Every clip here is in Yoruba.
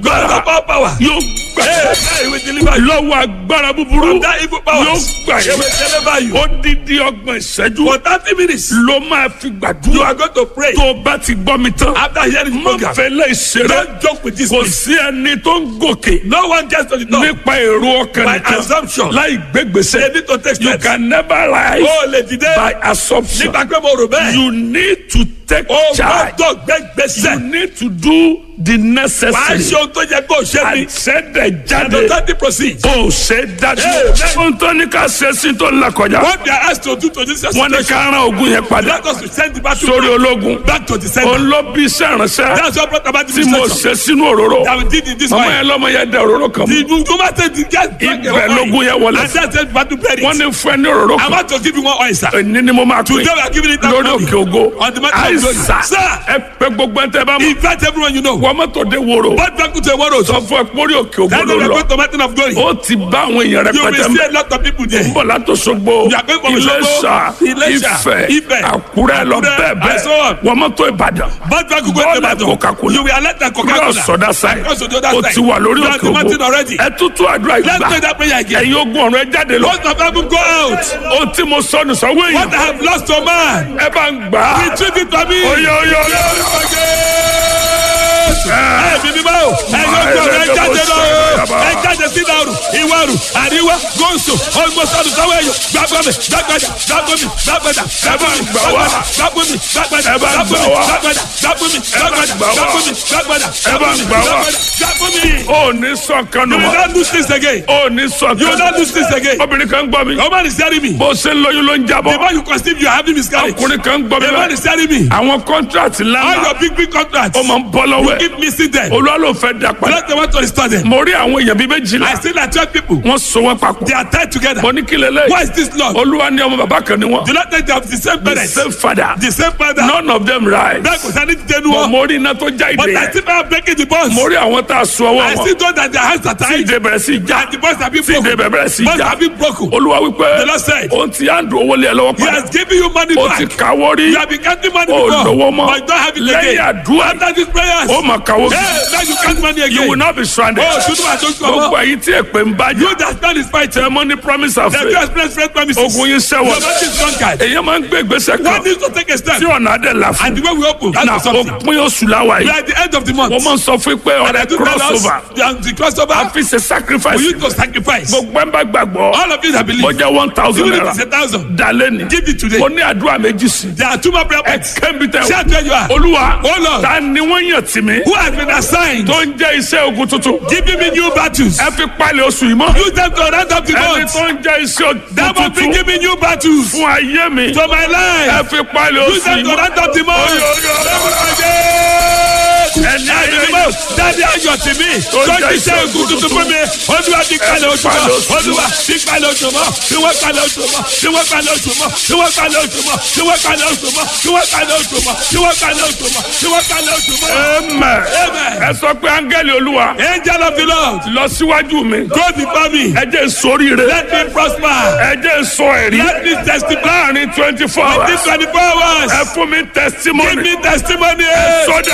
agbára Power, power. yóò gbà Hey, hey, we deliver you. lọ́wọ́ agbára búburú From that evil power. yóò gbà He will yín deliver you. odidi ọgbọ̀n ìṣẹ́jú For 30 minutes, ló máa fi you gbàdúrà are going to pray. tó o bá ti gbọ́ mi tán After hearing the má program, fẹ́lẹ́ ìṣeré don't joke with this. kò place. sí ẹni tó ń gòkè No one gets to the top nípa èrò ọkàn by nìkan assumption. láì gbégbèsè They need to take you steps. can never rise Ó lè dìde. by assumption Nígbà pé mo rò bẹ́ẹ̀. you need to take Ó charge gbọ́dọ̀ gbé gbèsè. you need to do the Wàá necessary ṣe ohun tó yẹ kó o ṣe ni. àṣẹdẹ jáde And don't proceed. ó ṣe dájú Amen. ohun tó ní ká ṣe sí tó ń là kọjá What they are asked to do to this wọn ní situation, ká rán ogun yẹn padà let us to send the battle sórí ológun back to the center. òun ló bí iṣẹ́ ìránṣẹ́ That's what brought about the tí mo situation ṣe sínú òróró that we did in this ọmọ way. yẹn lọ́mọ yẹn dẹ òróró kan mọ́ The woman said the guy drank Ibẹ̀ lógun yẹn wọlé. And that's the battle buried. wọ́n ní fún ẹ ní òróró I kan want to give you one oil, sir. èní ni mo máa pè Today we are giving it out lórí òkè ògo on the mountain of glory. àìsà Sir, ẹ pé gbogbo ẹ tẹ bá mọ invite everyone you know. wọ́n mọ́tò dé wòrò But back to the world. sọ fún ẹ pórí òkè ògo That's ló why we are lọ going to mountain of glory. ó ti bá àwọn èèyàn You will rẹpẹtẹ see mọ a lot of people there. bọ̀ látòṣogbo You are going from Iléṣà Òṣogbo, Iléṣà, Ifẹ̀ Ifẹ̀, Àkúrẹ́ lọ Àkúrẹ́, bẹ́ẹ̀ and so bẹ́ẹ̀ on. wọ́n mọ́tò Ìbàdàn But back to Bọ́ọ̀lù go to Coca-Cola. You will alert the Coca-Cola. cross ọ̀dà sáì Cross to the other ó side. ti wà lórí You are òkè the mountain ògo already. ẹ tútù àdúrà Let's ìgbà pray that prayer again. ẹ̀yin ogun ọ̀run ẹ jáde lọ Most of them go out. ohun tí mo sọ nù sọ́wọ́ What I èèyàn have lost to man. ẹ bá ń gbà á Retrieve it for me. oyè oyè oyè Ẹ bí mi bá o, ẹ yóò gbọ́ ẹ jáde lọ o, ẹ jáde sí ìdàrú, ìwárù, àríwá, gòsò, ọgbọ́sọ̀dù sáwọ́ ẹ̀yọ, gbàgbọ́mi, gbàgbàdà, gbàgbọ́mi, gbàgbàdà, gbàgbọ́mi, gbàgbàdà, gbàgbọ́mi, gbàgbàdà, gbàgbọ́mi, gbàgbàdà, gbàgbọ́mi, gbàgbàdà, gbàgbọ́mi, gbàgbàdà, gbàgbọ́mi, gbàgbàdà, gbàgbọ́mi. ó ní sọ̀kan nù You will mọ́ not lose this again. ó ní You will sọ̀kan not lose this again. obìnrin kan gbọ́ mi The man is telling me. bó ṣe ń lóyún ló ń The jábọ́ more you conceive, you are having miscarriage. ọkùnrin kan gbọ́ mi The man lọ is telling me. àwọn kọ́ńtrátì All ńláńlá your big big contracts. ó máa ń bọ́ lọ́wọ́ You ẹ̀ keep missing them. olúwa ló fẹ́ dá padà Let the one to restore them. mo rí àwọn èèyàn bíi méjìlá I see that twelve people. wọ́n so wọ́n papọ̀ They are tied together. mo ní kí lélẹ̀ Why is this Lord? olúwa ní ọmọ bàbá kan ni wọ́n Do not think they have the same the parents. same father The same father. none of them rise Bẹ́ẹ̀ kò sani ti dẹnu But wọn. mo rí iná tó já But ìdè I yẹn still am breaking the bonds. mo rí àwọn tá a so ọwọ́ I wọn still know that their hands are tí tied. ìdè bẹ̀rẹ̀ sí í já And the bonds have been tí ìdè broken. bẹ̀rẹ̀ sí í Bonds já have been broken. olúwa wípé The Lord said. òun ti àndó owó lé ẹ lọ́wọ́ He padà has given you money ó ti back. kàwọ́ rí You have been counting money ó before. lówó mọ́ But you don't have it lẹ́yìn again. àdúrà After these prayers. ó mà kàwọ́ Hey, now you count money you will again. not be stranded Oh, ṣùgbọ́n àti oṣù gbogbo ọmọ. ẹ̀yin tí èpè ń bá You jà that stand is fighting. tẹ mọ́ ní promise of The faith few express faith promises. ogun yín Your sẹ́wọ̀n body is drunkard. èyàn máa ń gbé ìgbésẹ̀ One kan needs to take a step. tí ọ̀nà adé là fún And the way we open, na that's for something. òpin oṣù láwa We yìí are at the end of the month. wọ́n máa ń sọ fún pé And I ọ̀rẹ́ do tell us crossover the, the crossover a fi ṣe sacrifice for you to sacrifice. gbogbo ẹ̀ ń bá gbàgbọ́ All of you that believe, ó jẹ́ one thousand even if naira it's a thousand, dalẹ́ ni give it today. mo ní àdúrà méjì sí There are two more prayer ẹ points. kẹ́mi tẹ Shout where you are. olúwa Oh Lord. ta ni wọ́n yàn tì mí Who has been assigned? tó ń jẹ́ iṣẹ́ ogun tuntun Giving me new battles. ẹ fi palẹ̀ oṣù yìí mọ́ Use them to round up the ẹni month. tó ń jẹ́ iṣẹ́ ogun That must be tuntun giving new battles fún ayé mi to my ẹ life. fi palẹ̀ Use oṣù them yìí to mọ́ round up the month. Oyo, oyo, oyo. Ẹni ayọ̀ dáadé ayọ̀ tì mí. Tọ́jú iṣẹ́ ogun tuntun fún mi. Olúwa ti kalẹ̀ oṣù mọ́. Olúwa ti kalẹ̀ oṣù mọ́. Tí wọ́n kalẹ̀ oṣù mọ́. Tí wọ́n kalẹ̀ oṣù mọ́. Tí wọ́n kalẹ̀ oṣù mọ́. Tí wọ́n kalẹ̀ oṣù mọ́. Tí wọ́n kalẹ̀ oṣù mọ́. Tí wọ́n kalẹ̀ oṣù mọ́. Tí wọ́n kalẹ̀ oṣù mọ́. Amen. Amen. ẹ sọ pé áńgẹ́lì olúwa Angel of the Lord, lọ síwájú mi go before me. ẹ jẹ́ sóríire Let me prosper. ẹ jẹ́ sọ ẹ̀rí Let me testify. láàrin twenty four Within hours 24 hours. ẹ fún mi Give testimony me testimony. sọ́dà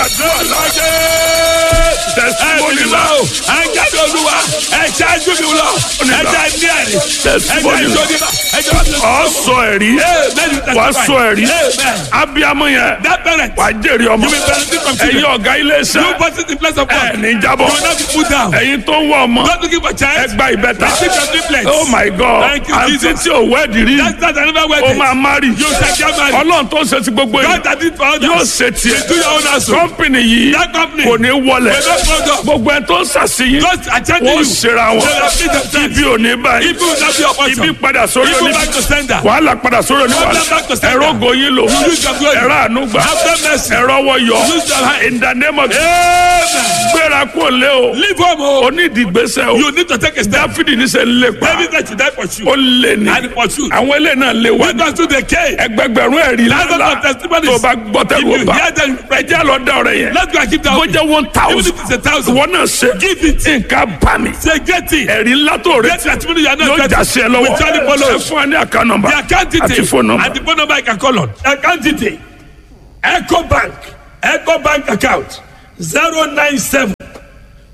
testimony la Àjàdé olúwa, ẹ ṣáájú mi lọ, ẹ jẹ́ ní ẹ̀rí, ẹ jẹ́ testimony la ìjọba, ẹ jẹ́ ọ̀sẹ̀. ọ sọ ẹ̀rí wà sọ ẹ̀rí Amen. abiyamọ yẹn That parent, wà jèrè ọmọ you will benefit from ẹ̀yin children. ọ̀gá ilé You iṣẹ́ put it in place of ẹ̀ God. ní You jábọ̀ will not be put down. ẹ̀yin tó ń wọ ọmọ Not looking for ẹ child. gba ìbẹ́ta Receive your triplets. oh my god Thank you, àǹtí Jesus. tí ò wẹ́ẹ̀dì rí That's not another way. ó máa márì You shall get married. ọlọ́run tó ṣe ti gbogbo yìí God that did for yóò others. ṣe tiẹ̀ Do your own house. kọ́mpìnì yìí That company. kò ní wọlẹ̀ Will not fall down. gbogbo ẹ̀ tó ń ṣàṣeyìn Just attend to wọ́n you. ṣera wọn They will feed themselves. ibi ò ní báyìí If you will not be your portion. ibi padà sórí If you oní back to sender. wàhálà padà sórí oní Problem wàhálà back to sender. ẹ̀rọ goyin lò You use your glory. ẹ̀rọ ànúgbà Have mercy. ẹ̀rọ wọyọ Use your hand. in the name of Amen. gbéra kó lé o Leave home. oh. onídìgbésẹ̀ o You need to take a step. dáfídì ní sẹ́ ń lé pa David said you die for you. ó lé ní And for you. àwọn ilé náà lé wá Lead us to the cave. ẹgbẹgbẹ̀rún ẹ̀rí Thousands lánàá of testimonies. tó bá gbọ́ If tẹ́lú you ọba hear them, ẹjẹ́ lọ dá ọ̀rẹ́ yẹn let's go and keep that. bó jẹ́ one Even thousand if it's a thousand. wọ́n náà ṣe Give it. nǹkan bá mi Say get it. ẹ̀rí ńlá tó Get retí testimony you are not yóò getting. já sí ẹ lọ́wọ́ With Charlie Polo. ẹ fún ẹ ní àká nọ́mbà The account àti detail. phone number. And the phone number I can call on. Account detail. Echo Bank. Echo Bank account. 097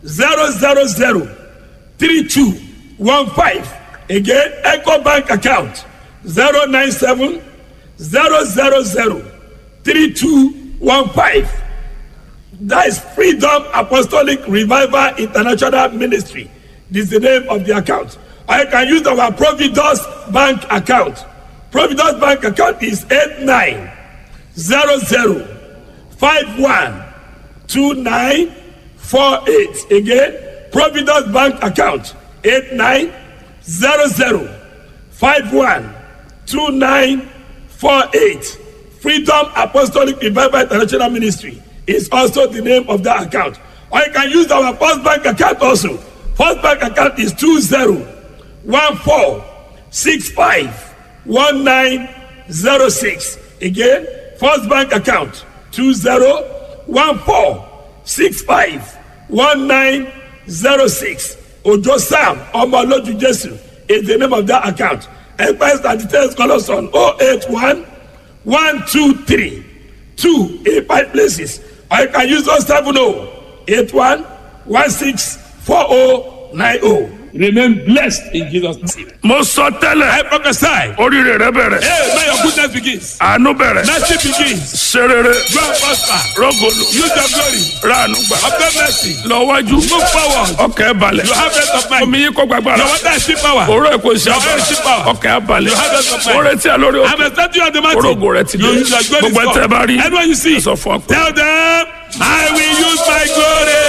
zero zero zero three two one five again eco bank account zero nine seven zero zero zero three two one five that is freedom apostolic revival international ministry this is the name of the account or you can use our providus bank account providus bank account is eight nine zero zero five one two nine four eight again providus bank account eight nine zero zero five one two nine four eight freedom apostolic revival international ministry is also the name of that account or you can use our first bank account also first bank account is two zero one four six five one nine zero six again first bank account two zero one four six five one nine zero six ojo sam ọmọlójú jésù is the name of that account express and details call us on oh eight one one two three two eight five places or you can use those seven oh eight one one six four oh nine oh remain blessed in jesus name. mo sọ tẹ́lẹ̀ i prophesy. oríire rẹ bẹ̀rẹ̀ hey may your goodness begins. àánú bẹ̀rẹ̀ mercy begins. serere grow prosper. rọgọlù use your glory. ránu gbà obtain mercy. lọ́wájú move forward. ọkẹ́ balẹ̀ you have rest of mind. omi yín kọ́ gbàgbára your water is still power. òró èkó iṣẹ́ Your oil is still power. ọkẹ́ balẹ̀ You have rest of mind. oore tí a lórí I'm òkè expecting you on the mountain. orógo rẹ ti dé You use your glory gbogbo ẹ tẹ bá rí Anyone you see. ẹ sọ fún ọ pé Tell them, I will use my glory